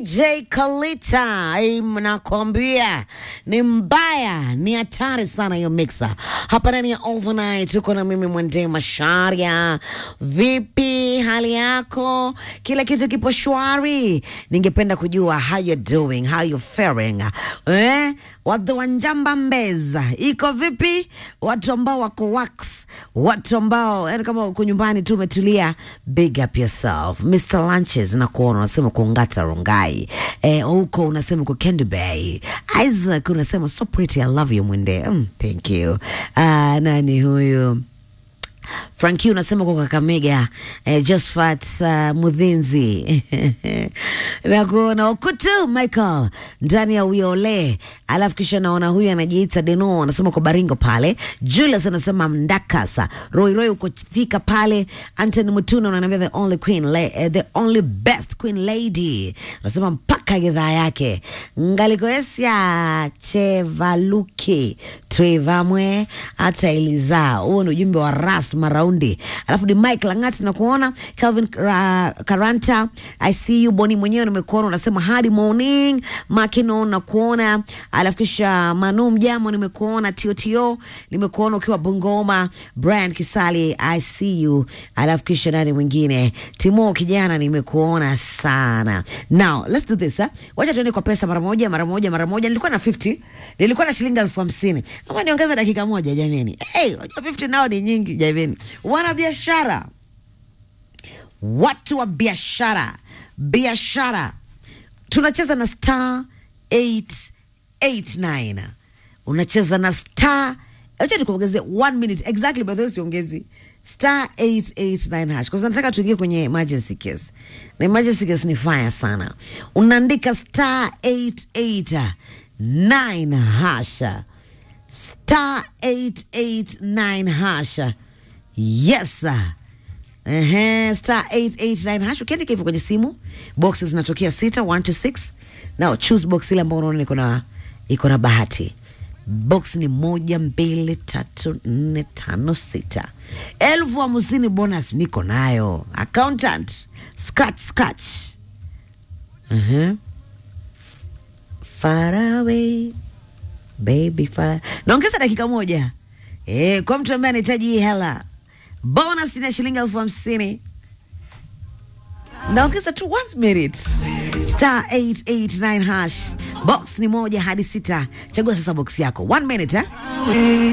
DJ Kalita, ai, nakwambia ni mbaya, ni hatari sana hiyo mixer. Hapa ndani ya Overnight tuko na mimi Mwende Masharia. Vipi hali yako? Kila kitu kipo shwari? Ningependa kujua how you doing, how you faring. Eh? Watu wa Njamba Mbeza iko vipi? Watu ambao wako wax, watu ambao yani kama uko nyumbani tu umetulia, big up yourself. Mr Lunches na kuona unasema kuongata rongai eh, huko unasema kwa Candy Bay. Isaac unasema so pretty, I love you Mwende. Mm, thank you. Ah, nani huyu? Franki unasema kwa Kakamega eh, Josephat uh, Mudhinzi na kuona Okutu Michael ndani ya Wiole, alafu kisha naona huyu anajiita Deno anasema kwa Baringo pale. Julius anasema Mdakasa Roy Roy uko Thika pale. Anthony Mutuna unaniambia the only queen la, eh, the only best queen lady anasema mpaka gedhaa yake Ngalikoesia Chevaluki Trevamwe hata Eliza. Huo ni ujumbe wa Ras Maraundi. Alafu ni Mike Langati na kuona Calvin Ra- Karanta, I see you Boni mwenyewe nimekuona, unasema hadi morning Makino na kuona, alafu kisha Manu Mjamo nimekuona, Tio nimekuona ukiwa Bungoma, Brian Kisali I see you, alafu kisha nani mwingine Timo kijana nimekuona sana. Now let's do this eh? Wacha tuende kwa pesa mara moja mara moja mara moja. Nilikuwa na 50 nilikuwa na shilingi elfu hamsini ama niongeza dakika moja jameni. Hey, unajua 50 nao ni nyingi jameni. Wana biashara, watu wa biashara, biashara, tunacheza na star 889 unacheza na star acha nikuongeze one minute exactly by the way siongezi star 889 hash kwa sababu nataka tuingie kwenye emergency case na emergency case ni fire sana unaandika star 889 hasha star 889 hasha yes sir. Ehe, star 889 hash ukiandika hivyo kwenye simu boxes zinatokea sita 1 to 6 now choose box ile ambayo unaona iko na iko na bahati box ni moja mbili tatu nne tano sita elfu hamsini bonus niko nayo accountant scratch scratch uh-huh. far away baby far naongeza dakika moja eh, kwa mtu ambaye anahitaji hii hela bonus ina shilingi elfu hamsini naongeza tu once minute star 889 hash box ni moja hadi sita chagua sasa box yako one minute eh?